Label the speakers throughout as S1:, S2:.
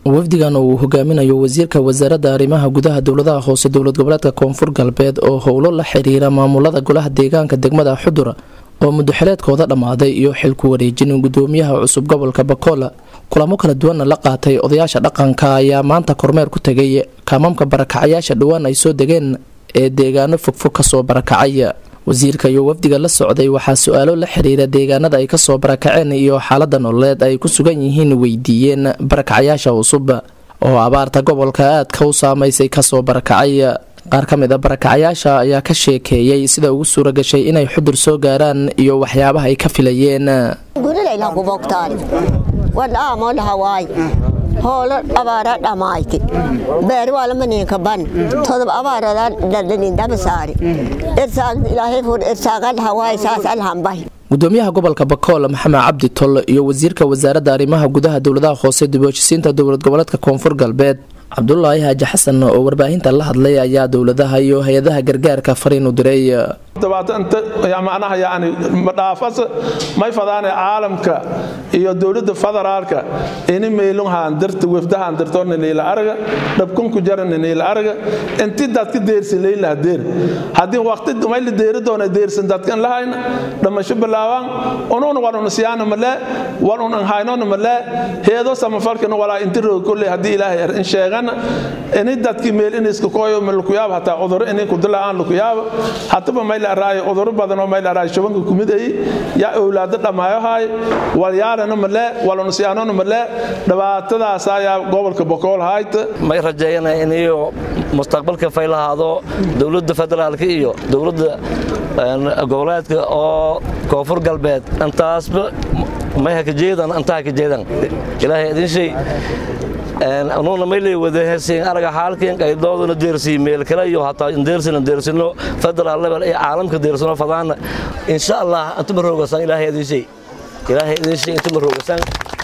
S1: wafdigan uu hogaaminayo wasiirka wasaaradda arrimaha gudaha dowladaha hoose dowlad goboleedka koonfur galbeed oo howlo la xiriira maamulada golaha deegaanka degmada xudur oo mudaxileedkooda dhammaaday iyo xilku wareejin gudoomiyaha cusub gobolka bakola kulamo kala duwanna la qaatay odayaasha dhaqanka ayaa maanta kormeer ku tegay kaamamka barakacayaasha dhowaan ay soo degeen ee deegaano fogfog kasoo barakacay wasiirka iyo wafdiga la socday waxaa su-aalo la xiriira deegaanada ay kasoo barakaceen iyo xaalada nololeed ay ku sugan yihiin weydiiyeen barakacayaasha cusub oo abaarta gobolka aadka u saameysay kasoo barakacay qaar ka mid a barakacayaasha ayaa ka sheekeeyey sida ugu suura gashay inay xudur soo gaaraan iyo waxyaabaha ay ka filayeen
S2: hoolo abaara dhamayti beeri waalamaneenka ban todob abaaradan dhadhanin dhabasaari irsaaq ilaahay fur irsaaqan hawaay saas alhambahi
S1: gudoomiyaha gobolka bakool maxamed cabdi tol iyo wasiirka wasaaradda arrimaha gudaha dowladaha hoose dib u heshisiinta dowlad goboleedka koonfur galbeed cabdulaahi haaji xasan oo warbaahinta la hadlay ayaa dowladaha iyo hay-adaha gargaarka fariin u diray
S3: macnaha yani madhaafas may fadaane caalamka iyo dowladda federaalka ini meylunhaan dirta wefdahaan dirto niniila araga dhabkunku jara niniila araga inti dadka deersi leylaha deer haddii waqti mayla deeri doona deersan dadkan lahayna dhamasho bilaabaan unun warun siyaana malee warun anhaynona malee heedo samafalkana walaa inti roog kolley haddii ilaahay in sheegana ini dadki meel iniska kooyo lakuyaaba hataa cuduro ini kudila aan lakuyaaba hataba mayla araayo cuduro badanoo mayla araayo shubanka kumid ay yaa owlaado dhammaayohaay walyaalana malee walunsiyaanona malee dhibaatadaas ayaa gobolka bokool hayta
S4: may rajeeyana iniyo mustaqbalka fay lahaado dowladda federaalka iyo dowladda goboleedka oo koonfur galbeed intaasba may hakajeedan inta hakajeedan ilaahay idin shay anuuna maylay wadahersiin araga xaalkiin qaydooduna deersii meel kale iyo hataa deersina deersino federal level iyo caalamka deersino fadaana insha allah intuma roogasan ilaahay idin shay ilaahay idin shay intuma roogasan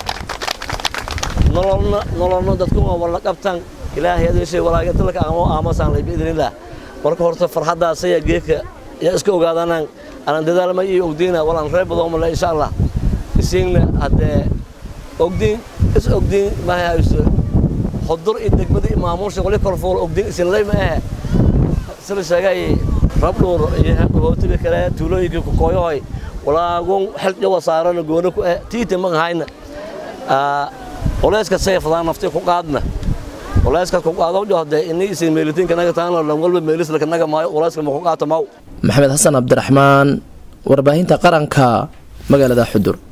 S4: nololna nololna dadku waa wala qabtan ilaahay idin shay walaaga dalka amo aamasaan lay biidnillah marka horta farxadaas ayaa geedka yaa iska ogaadanaan anan dadaalma iyo ogdiina walaan reer badoomale insha allah isiinna haddee ogdiin is ogdiin mahayso hodur iyo degmada iyo maamuusha wali korfuul ogdiin isinlay ma ahe sida sheegay rabdhuur iyo hootiga kale tuulooyinka kukooyahoy walaagun xiljawa saarana goona ku ah tiita ma ahayna culayska sayfadaan nafti ku qaadna culayska ku qaado johde ini isin meelitinka naga taano lan walba meelis laka naga maayo culayska ma ku qaato maw
S1: maxamed xasan cabdiraxmaan warbaahinta qaranka magaalada xudur